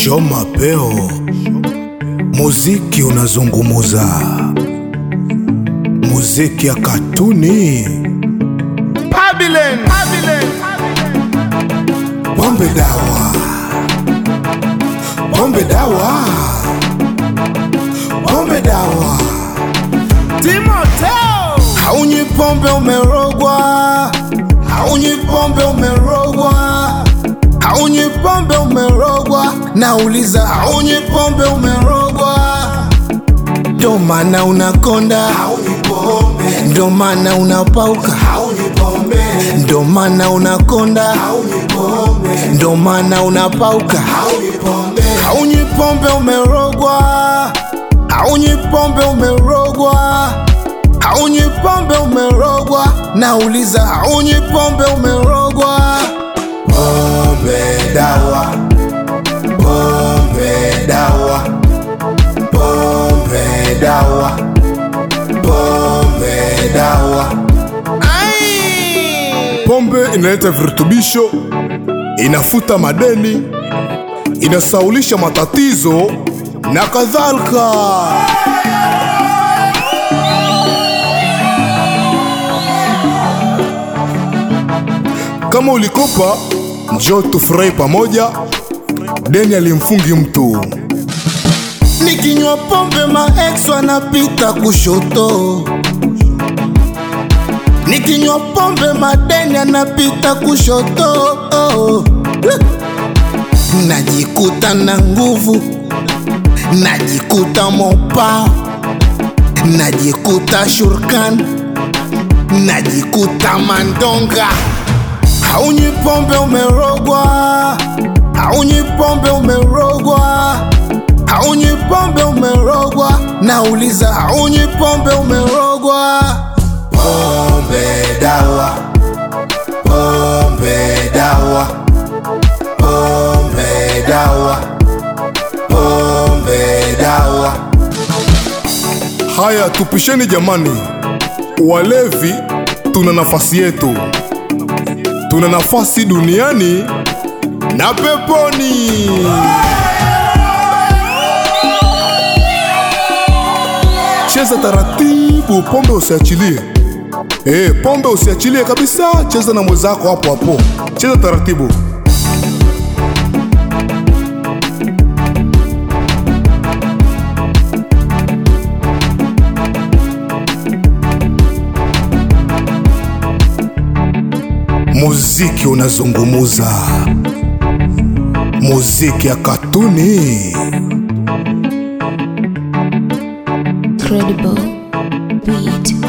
Show mapeo, muziki unazungumuza, muziki ya katuni, Babylon. Babylon. pombe dawa, pombe dawa, pombe dawa. Timoteo. Haunywi pombe umerogwa, haunywi pombe umerogwa, haunywi pombe umerogwa. Nauliza, haunywi pombe umerogwa? Ndo maana unakonda, ndo maana unapauka, ndo maana unakonda, ndo maana unapauka. Haunywi pombe umerogwa, haunywi pombe umerogwa haunywi pombe umerogwa, nauliza haunywi pombe umerogwa? Pombe dawa, pombe dawa, pombe dawa, pombe dawa. Pombe inaleta virutubisho, inafuta madeni, inasaulisha matatizo na kadhalika. Kama ulikopa, njoo tufurahi pamoja. Deni alimfungi mtu. Nikinywa pombe maex wanapita kushoto, nikinywa pombe madeni anapita kushoto. Najikuta na nguvu, najikuta mopao, najikuta shurkan, najikuta mandonga. Haunywi pombe umerogwa, haunywi pombe umerogwa, haunywi pombe umerogwa. Nauliza, haunywi pombe umerogwa? Pombe dawa, pombe dawa, pombe dawa, pombe dawa. Haya, tupisheni jamani, walevi tuna nafasi yetu tuna nafasi duniani na peponi. Cheza taratibu, pombe usiachilie. Eh, pombe usiachilie kabisa, cheza na mwenzako hapo hapo, cheza taratibu. Muziki unazungumuza, muziki ya katuni. Credible beat.